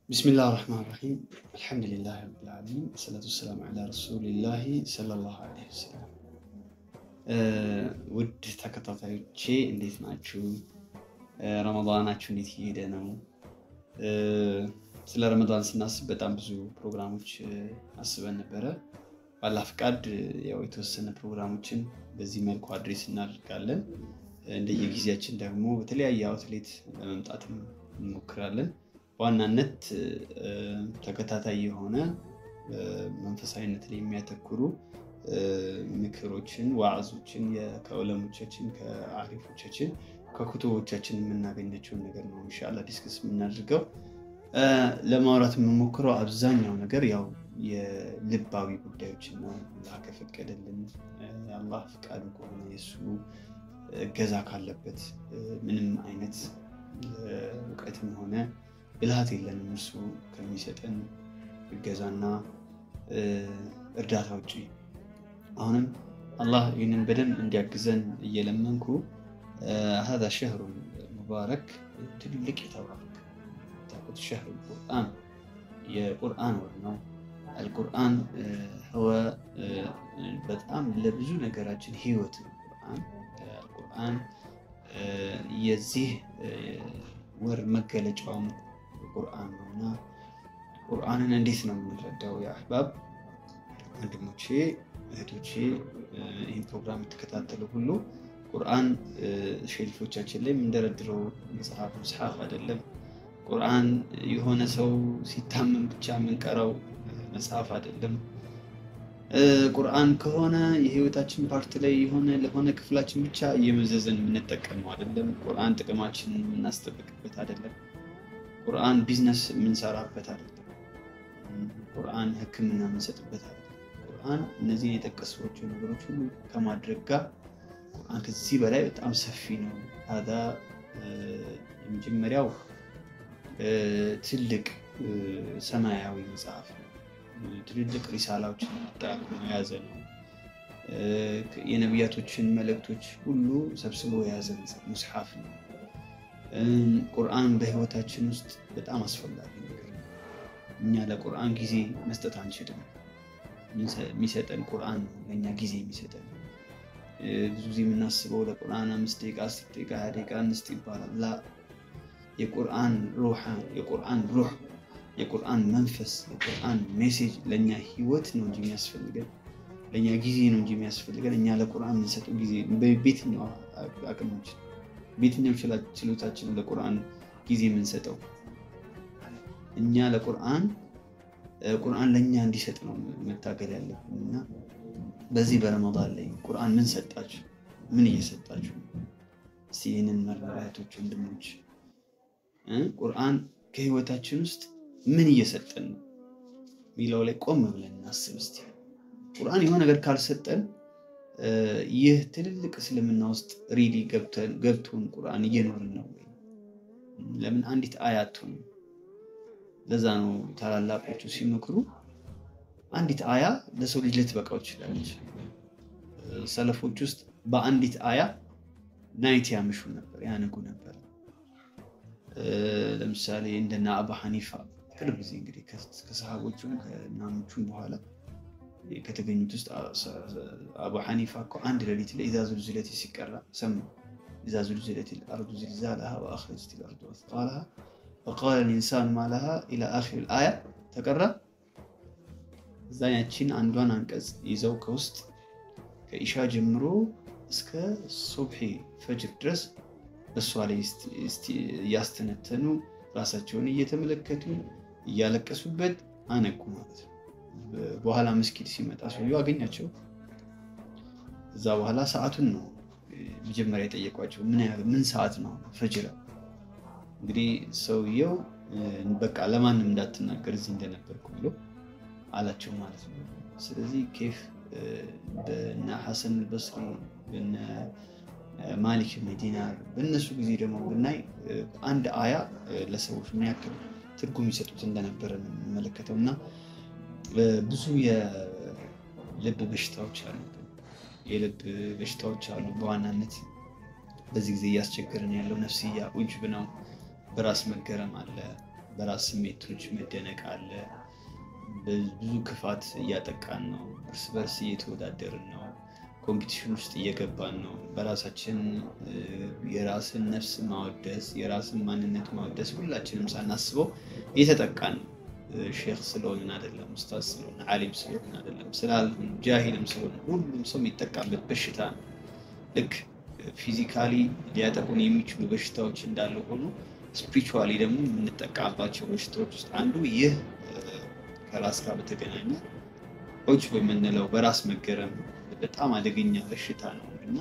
ቢስሚላህ ራህማን ራሂም አልሐምዱሊላህ ረቢል ዓለሚን ሰላቱ ወሰላሙ ዐላ ረሱሊላህ ሰለላሁ ዐለይሂ ወሰለም። ውድ ተከታታዮቼ እንዴት ናችሁ? ረመዳናችሁ እንዴት እየሄደ ነው? ስለ ረመዳን ስናስብ በጣም ብዙ ፕሮግራሞች አስበን ነበረ። ባላ ፍቃድ ያው የተወሰነ ፕሮግራሞችን በዚህ መልኩ አድሬስ እናደርጋለን። እንደየጊዜያችን ደግሞ በተለያየ አውትሌት ለመምጣትም እንሞክራለን። በዋናነት ተከታታይ የሆነ መንፈሳዊነት ላይ የሚያተኩሩ ምክሮችን፣ ዋዕዞችን ከዑለሞቻችን ከአሪፎቻችን ከኩቱቦቻችን የምናገኛቸውን ነገር ነው ኢንሻላህ ዲስክስ የምናደርገው። ለማውራት የምሞክረው አብዛኛው ነገር ያው የልባዊ ጉዳዮችን ነው። አላህ ከፈቀደልን አላህ ፍቃዱ ከሆነ የእሱ እገዛ ካለበት ምንም አይነት እውቀትም ሆነ ብልሃት የለንም እርሱ ከሚሰጠን እገዛና እርዳታ ውጭ። አሁንም አላህ ይህንን በደንብ እንዲያግዘን እየለመንኩ ሀዛ ሸህሩ ሙባረክ ትልቅ የተባረክ ታቁት ሸህሩ ቁርአን የቁርአን ወር ነው። አልቁርአን በጣም ለብዙ ነገራችን ህይወት ነው። ቁርአን አልቁርአን የዚህ ወር መገለጫውም ቁርአን ነው እና ቁርአንን እንዴት ነው የምንረዳው? የአህባብ ወንድሞቼ እህቶቼ፣ ይህን ፕሮግራም የምትከታተሉ ሁሉ ቁርአን ሼልፎቻችን ላይ የምንደረድረው መጽሐፍ መጽሐፍ አይደለም። ቁርአን የሆነ ሰው ሲታመም ብቻ የምንቀራው መጽሐፍ አይደለም። ቁርአን ከሆነ የህይወታችን ፓርት ላይ የሆነ ለሆነ ክፍላችን ብቻ እየመዘዘን የምንጠቀመው አይደለም። ቁርአን ጥቅማችንን የምናስጠብቅበት አይደለም። ቁርአን ቢዝነስ የምንሰራበት አይደለም። ቁርአን ሕክምና የምንሰጥበት አይደለም። ቁርአን እነዚህን የጠቀስኳቸው ነገሮች ሁሉ ከማድረግ ጋር ቁርአን ከዚህ በላይ በጣም ሰፊ ነው። ታዳ የመጀመሪያው ትልቅ ሰማያዊ መጽሐፍ ነው። ትልልቅ ሪሳላዎችን አጠራቅሞ የያዘ ነው። የነቢያቶችን መልእክቶች ሁሉ ሰብስቦ የያዘ ሙስሐፍ ነው። ቁርአን በህይወታችን ውስጥ በጣም አስፈላጊ ነገር ነው። እኛ ለቁርአን ጊዜ መስጠት አንችልም። የሚሰጠን ቁርአን ነው ለእኛ ጊዜ የሚሰጠን። ብዙ ጊዜ የምናስበው ለቁርአን አምስት ደቂቃ፣ አስር ደቂቃ፣ ሀያ ደቂቃ እንስጥ ይባላል። ላ የቁርአን ሩህ የቁርአን ሩህ የቁርአን መንፈስ የቁርአን ሜሴጅ ለእኛ ህይወት ነው እንጂ የሚያስፈልገን ለእኛ ጊዜ ነው እንጂ የሚያስፈልገን እኛ ለቁርአን የምንሰጠው ጊዜ በየትኛው አቅማችን በየትኛው ችሎታችን ለቁርአን ጊዜ የምንሰጠው እኛ ለቁርአን ቁርአን ለእኛ እንዲሰጥ ነው መታገል ያለብን እና በዚህ በረመዳን ላይ ቁርአን ምን ሰጣችሁ? ምን እየሰጣችሁ? እስቲ ይህንን መረዳቶች ወንድሞች፣ ቁርአን ከህይወታችን ውስጥ ምን እየሰጠን ነው የሚለው ላይ ቆም ብለን እናስብ እስቲ። ቁርአን የሆነ ነገር ካልሰጠን ይህ ትልልቅ እስልምና ውስጥ ሪሊ ገብቶን ቁርአን እየኖርን ነው ወይ? ለምን አንዲት አያ አትሆንም? ለዛ ነው ታላላቆቹ ሲመክሩ አንዲት አያ ለሰው ልጅ ልትበቃው ትችላለች። ሰለፎች ውስጥ በአንዲት አያ ናይት ያምሹ ነበር፣ ያነጉ ነበር። ለምሳሌ እንደና አቡ ሐኒፋ ቅርብ ጊዜ እንግዲህ ከሰሃቦቹም ከናሞቹም በኋላ ከተገኙት ውስጥ አቡ ሐኒፋ እኮ አንድ ሌሊት ላይ ኢዛ ዙልዚለት ሲቀራ ሰሙ። ኢዛ ዙልዚለት ልአርዱ ዝልዛለሃ ወአኽረጀት ልአርዱ አስቃለሃ ወቃለ ልኢንሳኑ ማለሃ ኢላ አኺር አያ ተቀራ። እዛ ያቺን አንዷን አንቀጽ ይዘው ከውስጥ ከኢሻ ጀምሮ እስከ ሱብሒ ፈጅር ድረስ በእሷ ላይ እያስተነተኑ ራሳቸውን እየተመለከቱ እያለቀሱበት አነቁ ማለት ነው። በኋላ መስጊድ ሲመጣ ሰውየው አገኛቸው። እዛ በኋላ ሰዓቱን ነው መጀመሪያ የጠየቋቸው። ምን ሰዓት ነው? ፈጅር። እንግዲህ ሰውየው በቃ ለማንም እንዳትናገር እዚህ እንደነበርኩ ብሎ አላቸው ማለት ነው። ስለዚህ ኬፍ በነ ሐሰን አልበስሪ በነ ማሊክ ብን ዲናር በእነሱ ጊዜ ደግሞ ብናይ አንድ አያ ለሰዎች ምን ያክል ትርጉም ይሰጡት እንደነበረ ነው የምንመለከተው እና ብዙ የልብ በሽታዎች አሉ። የልብ በሽታዎች አሉ። በዋናነት በዚህ ጊዜ እያስቸገረን ያለው ነፍስያ ኡጅብ ነው። በራስ መገረም አለ። በራስ ስሜቶች መደነቅ አለ። ብዙ ክፋት እያጠቃን ነው። እርስ በርስ እየተወዳደርን ነው። ኮምፒቲሽን ውስጥ እየገባን ነው። በራሳችን የራስን ነፍስ ማወደስ፣ የራስን ማንነት ማወደስ ሁላችንም ሳናስበው እየተጠቃን ነው። ሼክ ስለሆንን አይደለም፣ ኡስታዝ ስለሆን፣ ዓሊም ስለሆን አይደለም፣ ስላልሆን፣ ጃሂልም ስለሆን ሁሉም ሰው የሚጠቃበት በሽታ ነው። ልክ ፊዚካሊ ሊያጠቁን የሚችሉ በሽታዎች እንዳለ ሆኖ ስፒሪቹዋሊ ደግሞ የምንጠቃባቸው በሽታዎች ውስጥ አንዱ ይህ ከራስ ጋር በተገናኘ ኦጅ በምንለው በራስ መገረም በጣም አደገኛ በሽታ ነው እና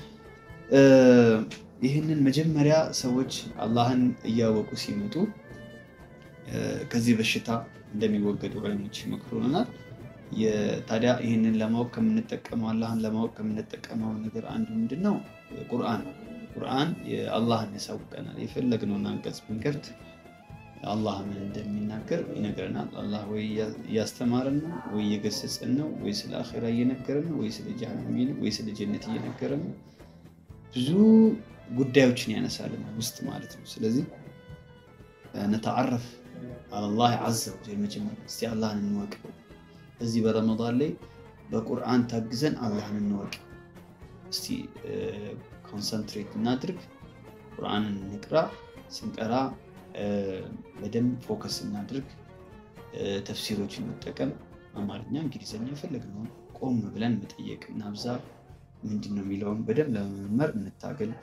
ይህንን መጀመሪያ ሰዎች አላህን እያወቁ ሲመጡ ከዚህ በሽታ እንደሚወገዱ ዑለሞች ይመክሩናል። ታዲያ ይህንን ለማወቅ ከምንጠቀመው አላህን ለማወቅ ከምንጠቀመው ነገር አንዱ ምንድን ነው? ቁርአን ነው። ቁርአን አላህን ያሳውቀናል። የፈለግነውን አንቀጽ ብንከፍት አላህ ምን እንደሚናገር ይነግረናል። አላህ ወይ እያስተማረን ነው፣ ወይ እየገሰጸን ነው፣ ወይ ስለ አኼራ እየነገረን ነው፣ ወይ ስለ ጀሃነም ወይ ስለ ጀነት እየነገረን ነው። ብዙ ጉዳዮችን ያነሳልናል ውስጥ ማለት ነው። ስለዚህ ነተዓረፍ አላህ ዐዘ ወጀል መጀመሪያ እስቲ አላህን እንወቅ። እዚህ በረመዳን ላይ በቁርአን ታግዘን አላህን እንወቅ። እስቲ ኮንሰንትሬት እናድርግ፣ ቁርአንን እንቅራ። ስንቀራ በደንብ ፎከስ እናድርግ። ተፍሲሮችን መጠቀም፣ አማርኛ፣ እንግሊዝኛ የፈለግነውን ቆም ብለን መጠየቅ እናብዛ። ምንድን ነው የሚለውን በደንብ ለመመርመር እንታገል።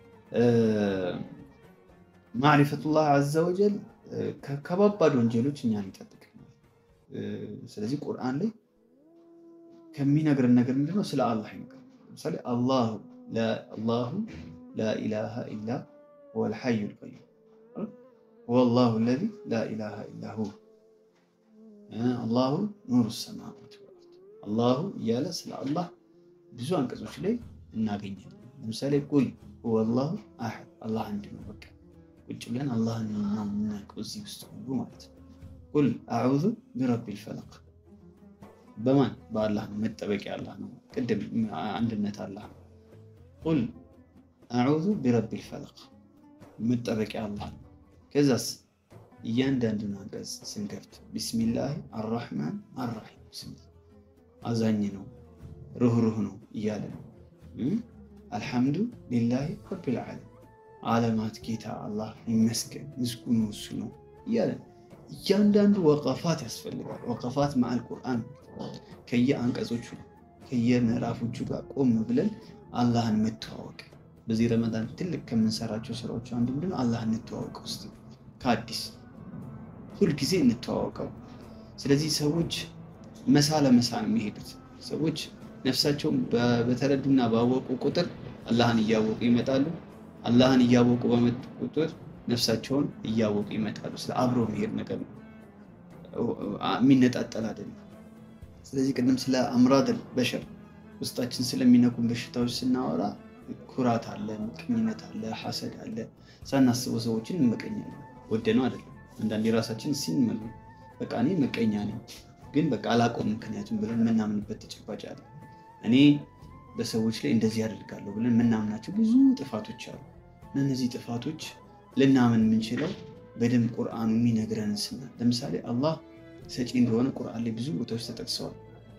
ማዕሪፈቱላህ ዐዘ ወጀል ከባባድ ወንጀሎች እኛን ይጠብቅናል። ስለዚህ ቁርአን ላይ ከሚነግረን ነገር ምንድነው? ስለ አላህ ይነግረን። ለምሳሌ አላሁ ላኢላሃ ኢላ ሁወል ሐዩል ቀዩም ወላሁ ለዚ ላኢላሃ ኢላ ሁ አላሁ ኑሩ ሰማዋት ወልአርድ አላሁ እያለ ስለ አላህ ብዙ አንቀጾች ላይ እናገኛለን። ለምሳሌ ቁል ሁወላሁ አሐድ አላህ አንድ ነው። በቃ ቁጭ ብለን አላህን ነው የምናውቀው እዚህ ውስጥ ሁሉ ማለት ነው። ቁል አዑዙ ቢረቢል ፈለቅ በማን በአላህ ነው። መጠበቂያ አላህ ነው። ቅድም አንድነት አላህ ነው። ቁል አዑዙ ቢረቢል ፈለቅ መጠበቂያ አላህ ነው። ከዛስ እያንዳንዱን አንቀጽ ስንከፍት ቢስሚላህ አራሕማን አራሒም አዛኝ ነው ሩህሩህ ነው እያለ ነው። አልሐምዱ ሊላሂ ረቢል ዓለም ዓለማት ጌታ አላህ ይመስገን ምስጉኑ እሱ ነው እያለ እያንዳንዱ ወቀፋት ያስፈልጋል። ወቀፋት መዓል ቁርአን ከየአንቀጾቹ ከየምዕራፎቹ ጋር ቆም ብለን አላህን መተዋወቅ። በዚህ ረመዳን ትልቅ ከምንሰራቸው ስራዎች አንዱ ምንድን ነው? አላህን እንተዋወቅ ውስጥ ከአዲስ ሁልጊዜ እንተዋወቀው። ስለዚህ ሰዎች መሳ ለመሳ ነው የሚሄዱት። ሰዎች ነፍሳቸውን በተረዱና ባወቁ ቁጥር አላህን እያወቁ ይመጣሉ። አላህን እያወቁ በመጡ ቁጥር ነፍሳቸውን እያወቁ ይመጣሉ። ስለ አብሮ መሄድ ነገር ነው፣ የሚነጣጠል አይደለም። ስለዚህ ቅድም ስለ አምራድል በሸር ውስጣችን ስለሚነኩን በሽታዎች ስናወራ ኩራት አለ፣ ምቀኝነት አለ፣ ሐሰድ አለ። ሳናስበው ሰዎችን እንመቀኛለን። ወደ ነው አይደለም። አንዳንድ የራሳችን ሲንመሉ በቃ እኔ ምቀኛ ነኝ ግን በቃ አላቆም ምክንያቱም ብለን የምናምንበት ተጨባጭ አለ። እኔ በሰዎች ላይ እንደዚህ ያደርጋለሁ ብለን የምናምናቸው ብዙ ጥፋቶች አሉ። እነዚህ ጥፋቶች ልናምን የምንችለው በደንብ ቁርአኑ የሚነግረን ስና ለምሳሌ አላህ ሰጪ እንደሆነ ቁርአን ላይ ብዙ ቦታዎች ተጠቅሰዋል።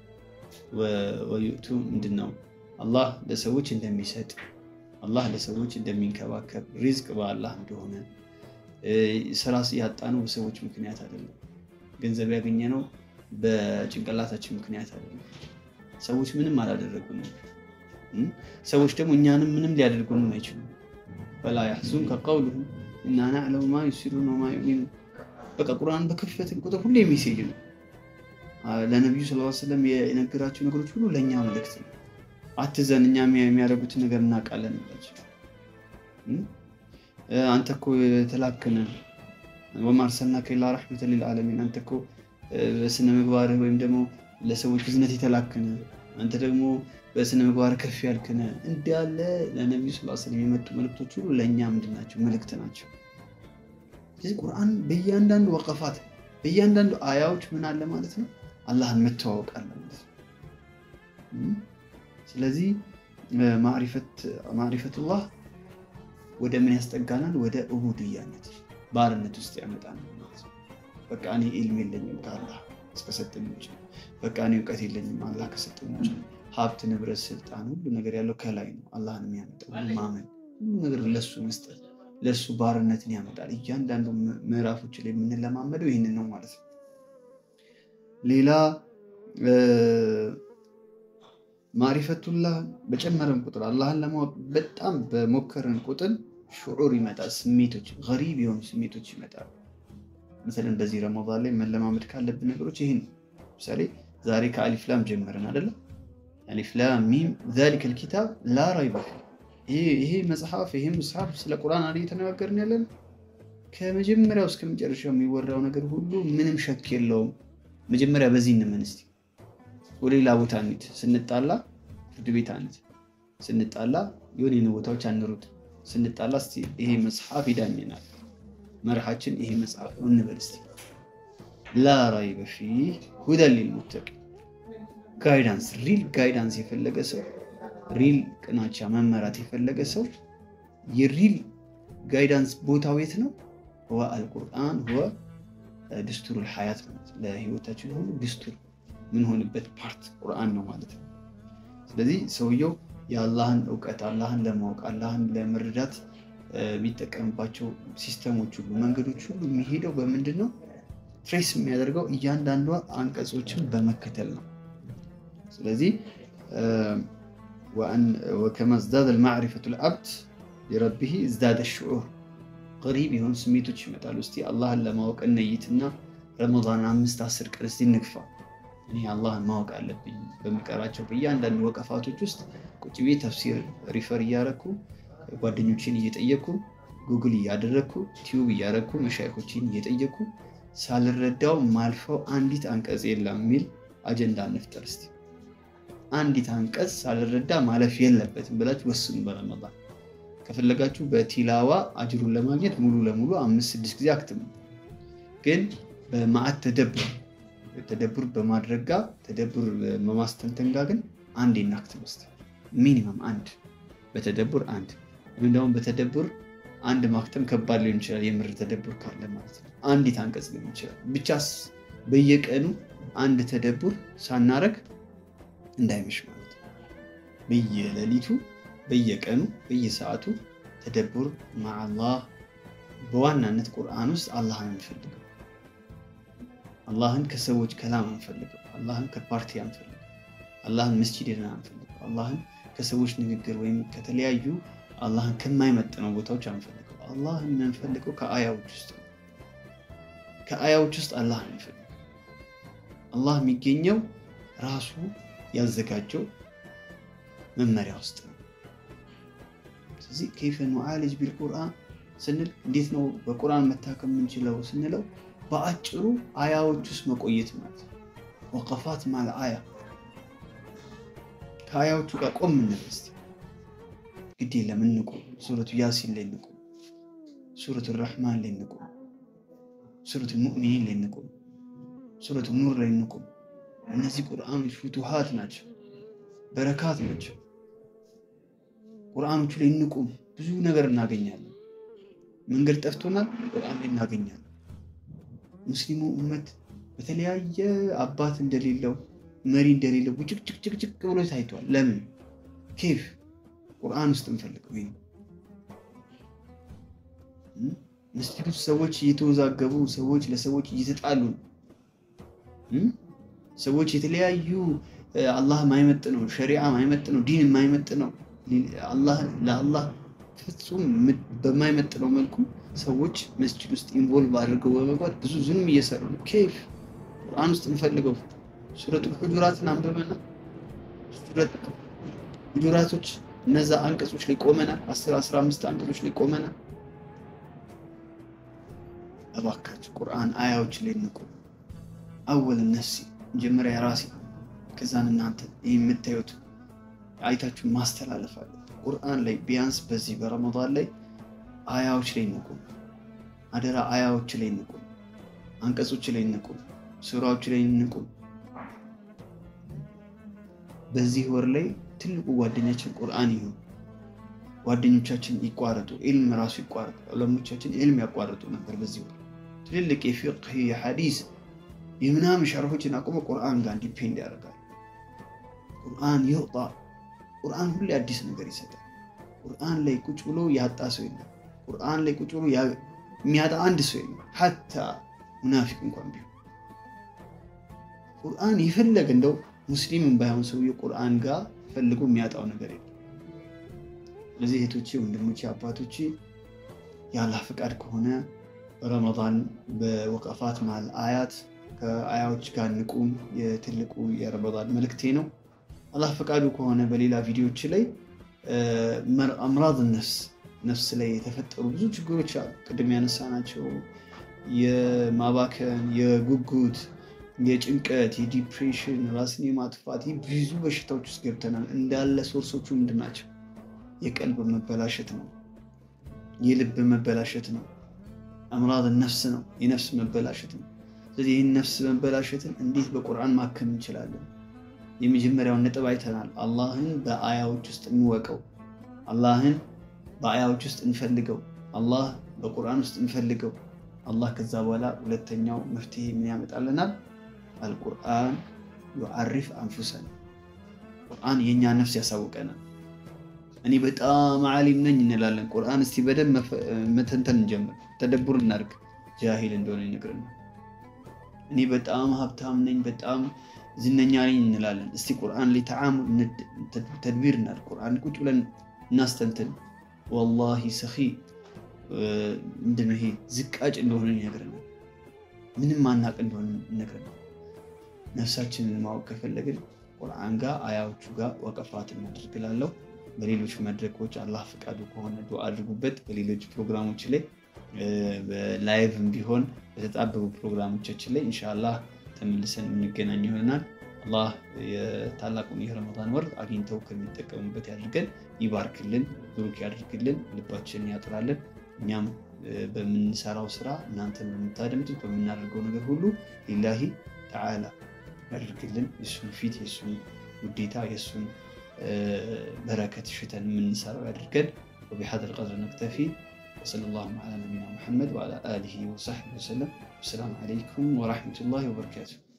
ወዩእቱ ምንድን ነው አላህ ለሰዎች እንደሚሰጥ አላህ ለሰዎች እንደሚንከባከብ ሪዝቅ በአላህ እንደሆነ ስራ ያጣነው በሰዎች ምክንያት አይደለም። ገንዘብ ያገኘነው በጭንቅላታችን ምክንያት አይደለም። ሰዎች ምንም አላደረጉንም። ሰዎች ደግሞ እኛንም ምንም ሊያደርጉንም አይችሉም። ፈላ ያሕዙንከ ቀውሉሁም ኢና ናዕለሙ ማ ዩሲሩነ ወማ ዩዕሊኑን። በቃ ቁርአን በከፈትን ቁጥር ሁሌ ሜሴጅ ነው። ለነቢዩ ስ ሰለም የነገራቸው ነገሮች ሁሉ ለእኛ መልእክት ነው። አትዘን፣ እኛ የሚያደርጉትን ነገር እናውቃለን ናቸው። አንተ እኮ የተላክነ ወማ አርሰልናከ ኢላ ረሕመተን ሊልዓለሚን አንተ እኮ በስነ ምግባር ወይም ደግሞ ለሰዎች ብዝነት የተላክነ አንተ ደግሞ በስነ ምግባር ከፍ ያልክነ እንዳለ ለነቢዩ ስ ስለም የመጡ መልእክቶች ሁሉ ለእኛ ምንድን ናቸው? መልእክት ናቸው። ስለዚህ ቁርአን በእያንዳንዱ ወቀፋት በእያንዳንዱ አያዎች ምን አለ ማለት ነው? አላህን መተዋወቅ አለ ማለት ነው። ስለዚህ ማዕሪፈቱላህ ወደ ምን ያስጠጋናል? ወደ ዑቡድያነት ባርነት ውስጥ ያመጣናል ማለት ነው። በቃ እኔ ኢልም የለኝም ከአላህ እስከሰጠኝ ውጭ፣ በቃ እኔ እውቀት የለኝም አላህ ከሰጠኝ ውጭ። ሀብት፣ ንብረት፣ ስልጣን፣ ሁሉ ነገር ያለው ከላይ ነው። አላህን የሚያመጣው ማመን፣ ሁሉ ነገር ለሱ መስጠት ለእሱ ባርነትን ያመጣል። እያንዳንዱ ምዕራፎች ላይ የምንለማመደው ይህንን ነው ማለት ነው። ሌላ ማሪፈቱላህ በጨመረን ቁጥር አላህን ለማወቅ በጣም በሞከረን ቁጥር ሽዑር ይመጣል። ስሜቶች ገሪብ የሆኑ ስሜቶች ይመጣሉ። መሰለን በዚህ ረመዳን ላይ መለማመድ ካለብን ነገሮች ይህ ነው። ምሳሌ ዛሬ ከአሊፍላም ጀመረን አይደለም? አሊፍላም ሚም ዛሊከል ኪታብ ላ ረይበ ፊህ ይሄ መጽሐፍ ይሄ መጽሐፍ ስለ ቁርአን አይደል እየተነጋገርን ያለን? ከመጀመሪያው እስከ መጨረሻው የሚወራው ነገር ሁሉ ምንም ሸክ የለውም። መጀመሪያ በዚህ እንመን እስቲ። ወደ ሌላ ቦታ እንሂድ። ስንጣላ ፍርድ ቤት አንሂድ። ስንጣላ የሆነ የሆነ ቦታዎች አንሩጥ። ስንጣላ እስቲ ይሄ መጽሐፍ ይዳኘናል፣ መርሃችን ይሄ መጽሐፍ ነው እንበል እስቲ። ላ ረይበ ፊህ ሁደን ሊልሙተቂን ጋይዳንስ፣ ሪል ጋይዳንስ የፈለገ ሰው ሪል ቅናቻ መመራት የፈለገ ሰው የሪል ጋይዳንስ ቦታው የት ነው? ህወ አልቁርአን ህወ ድስቱሩል ሀያት ማለት ለህይወታችን ሁሉ ድስቱር ምንሆንበት ፓርት ቁርአን ነው ማለት ነው። ስለዚህ ሰውየው የአላህን እውቀት አላህን ለማወቅ አላህን ለመረዳት የሚጠቀምባቸው ሲስተሞች ሁሉ መንገዶች ሁሉ የሚሄደው በምንድን ነው? ትሬስ የሚያደርገው እያንዳንዷ አንቀጾችን በመከተል ነው። ስለዚህ ወከማ ዝዳደ ማዕሪፈቱ ልዓብድ ሊረቢህ ዝዳደ ሽዑር ቀሪብ የሆኑ ስሜቶች ይመጣሉ። እስቲ አላህን ለማወቅ እነይትና ረመዳን አምስት አስር ቀን እስቲ እንግፋ። እኔ አላህን ማወቅ አለብኝ። በምቀራቸው በእያንዳንዱ ወቀፋቶች ውስጥ ቁጭ ቤ ተፍሲር ሪፈር እያረኩ ጓደኞችን እየጠየኩ ጉግል እያደረግኩ ቲዩብ እያረግኩ መሻይኮችን እየጠየኩ ሳልረዳው ማልፈው አንዲት አንቀጽ የለም የሚል አጀንዳ እንፍጠር እስቲ። አንዲት አንቀጽ ሳልረዳ ማለፍ የለበትም ብላችሁ ወስኑ። በረመዳን ከፈለጋችሁ በቲላዋ አጅሩን ለማግኘት ሙሉ ለሙሉ አምስት ስድስት ጊዜ አክትሙ። ግን በማዕት ተደብር ተደብር በማድረግ ጋር ተደብር በማስተንተን ጋር ግን አንድ እናክትም እስኪ ሚኒመም አንድ በተደብር አንድ ወይም ደግሞ በተደብር አንድ ማክተም ከባድ ሊሆን ይችላል። የምር ተደብር ካለ ማለት ነው። አንዲት አንቀጽ ሊሆን ይችላል። ብቻስ በየቀኑ አንድ ተደብር ሳናረግ እንዳይመሽ ማለት ነው። በየሌሊቱ በየቀኑ በየሰዓቱ ተደቡር ማአላህ በዋናነት ቁርአን ውስጥ አላህን አንፈልገው። አላህን ከሰዎች ከላም አንፈልገው። አላህን ከፓርቲ አንፈልገው። አላህን መስጂድ ሄደን አንፈልገው። አላህን ከሰዎች ንግግር ወይም ከተለያዩ አላህን ከማይመጥነው ቦታዎች አንፈልገው። አላህን የምንፈልገው ከአያዎች ውስጥ ነው። ከአያዎች ውስጥ አላህን አንፈልገው። አላህ የሚገኘው ራሱ ያዘጋጀው መመሪያ ውስጥ ነው። ስለዚህ ከይፈ ኑዓሊጅ ቢልቁርአን ስንል እንዴት ነው በቁርአን መታከም የምንችለው ስንለው በአጭሩ አያዎች ውስጥ መቆየት ማለት ነው። ወቀፋት ማለ አያ ከአያዎቹ ጋር ቆም እንበል እስኪ። ግድ የለም እንቁም። ሱረቱ ያሲን ላይ እንቁም። ሱረቱ ረሕማን ላይ እንቁም። ሱረቱ ሙእሚኒን ላይ እንቁም። ሱረቱ ኑር ላይ እንቁም። እነዚህ ቁርአኖች ፍቱሃት ናቸው፣ በረካት ናቸው። ቁርአኖቹ ላይ እንቁም። ብዙ ነገር እናገኛለን። መንገድ ጠፍቶናል፣ ቁርአን ላይ እናገኛለን። ሙስሊሙ እመት በተለያየ አባት እንደሌለው መሪ እንደሌለው ቡጭቅጭቅጭቅጭቅ ብሎ ታይቷል። ለምን ኬፍ ቁርአን ውስጥ እንፈልገው። ይሄ መስጂድ ውስጥ ሰዎች እየተወዛገቡ ሰዎች ለሰዎች እየተጣሉ ነው። ሰዎች የተለያዩ አላህ ማይመጥ ነው ሸሪዓ ማይመጥ ነው ዲን የማይመጥ ነው ለአላህ ፍጹም በማይመጥ ነው መልኩ ሰዎች መስጂድ ውስጥ ኢንቮልቭ አድርገው በመግባት ብዙ ዝንም እየሰሩ ነው። ኬፍ ቁርአን ውስጥ እንፈልገው። ሱረቱል ሁጁራትን አንብበና ሁጁራቶች እነዛ አንቀጾች ላይ ቆመናል። አስር አስራ አምስት አንቀጾች ላይ ቆመናል። እባካችሁ ቁርአን አያዎች ላይ እንቁ። አወል ነፍሲ መጀመሪያ ራሴ ከዛን እናንተ ይህ የምታዩት አይታችሁ ማስተላለፍ አለ። ቁርአን ላይ ቢያንስ በዚህ በረመዳን ላይ አያዎች ላይ እንቁም። አደራ አያዎች ላይ እንቁም። አንቀጾች ላይ እንቁም። ሱራዎች ላይ እንቁም። በዚህ ወር ላይ ትልቁ ጓደኛችን ቁርአን ይሁን። ጓደኞቻችን ይቋረጡ፣ ኢልም ራሱ ይቋረጡ። ዑለሞቻችን ኢልም ያቋርጡ ነበር። በዚህ ወር ትልልቅ የፊቅህ የሐዲስ የምናምን ሸርሆችን አቁመ ቁርአን ጋር ዲፔንድ ያደርጋል። ቁርአን ይውጣ። ቁርአን ሁሌ አዲስ ነገር ይሰጣል። ቁርአን ላይ ቁጭ ብሎ ያጣ ሰው የለም። ቁርአን ላይ ቁጭ ብሎ የሚያጣ አንድ ሰው የለም። ሐታ ሙናፊቅ እንኳን ቢሆን ቁርአን የፈለገ እንደው ሙስሊምን ባይሆን ሰውዬው ቁርአን ጋር ፈልጎ የሚያጣው ነገር የለም። ስለዚህ እህቶቼ፣ ወንድሞቼ፣ አባቶቼ የአላህ ፈቃድ ከሆነ ረመዳን በወቀፋት መሀል አያት ከአያዎች ጋር ንቁም የትልቁ የረመዳን መልእክቴ ነው። አላህ ፈቃዱ ከሆነ በሌላ ቪዲዮዎች ላይ አምራዝ ነፍስ ነፍስ ላይ የተፈጠሩ ብዙ ችግሮች አሉ። ቅድም ያነሳናቸው የማባከን፣ የጉጉት፣ የጭንቀት፣ የዲፕሬሽን፣ ራስን የማጥፋት ብዙ በሽታዎች ውስጥ ገብተናል። እንዳለ ሶርሶቹ ምንድን ናቸው? የቀልብ መበላሸት ነው። የልብ መበላሸት ነው። አምራዝ ነፍስ ነው። የነፍስ መበላሸት ነው። ስለዚህ ይህን ነፍስ መበላሸትን እንዴት በቁርአን ማከም እንችላለን? የመጀመሪያውን ነጥብ አይተናል። አላህን በአያዎች ውስጥ እንወቀው። አላህን በአያዎች ውስጥ እንፈልገው። አላህ በቁርአን ውስጥ እንፈልገው። አላህ ከዛ በኋላ ሁለተኛው መፍትሄ ምን ያመጣልናል? አልቁርአን ዩዓሪፍ አንፉሰን ቁርአን የእኛ ነፍስ ያሳውቀናል። እኔ በጣም ዓሊም ነኝ እንላለን። ቁርአን እስቲ በደንብ መተንተን እንጀምር፣ ተደቡር እናድርግ። ጃሂል እንደሆነ ይነግረናል። እኔ በጣም ሀብታም ነኝ፣ በጣም ዝነኛ ነኝ እንላለን። እስቲ ቁርአን ላይ ተዓሙል ተድቢር እናድርግ። ቁርአን ቁጭ ብለን እናስተንትን። ወላሂ ሰኺ ምንድነው ይሄ ዝቃጭ እንደሆነ ይነግረናል። ምንም ማናቅ እንደሆነ ይነግረናል። ነፍሳችንን ማወቅ ከፈለግን ቁርአን ጋር አያዎቹ ጋር ወቀፋት እናደርግላለሁ። በሌሎች መድረኮች አላህ ፈቃዱ ከሆነ ዱዓ አድርጉበት። በሌሎች ፕሮግራሞች ላይ በላይቭም ቢሆን በተጣበቡ ፕሮግራሞቻችን ላይ ኢንሻአላህ ተመልሰን የምንገናኝ ይሆናል። አላህ የታላቁን የረመዳን ወር አግኝተው ከሚጠቀሙበት ያድርገን፣ ይባርክልን፣ ብሩክ ያድርግልን፣ ልባችንን ያጥራልን። እኛም በምንሰራው ስራ እናንተን በምታደምጡት በምናደርገው ነገር ሁሉ ሊላሂ ተዓላ ያድርግልን። የእሱን ፊት የእሱን ውዴታ የእሱን በረከት ሽተን የምንሰራው ያድርገን። وبهذا القدر نكتفي وصلى الله على نبينا محمد وعلى آله وصحبه وسلم والسلام عليكم ورحمة الله وبركاته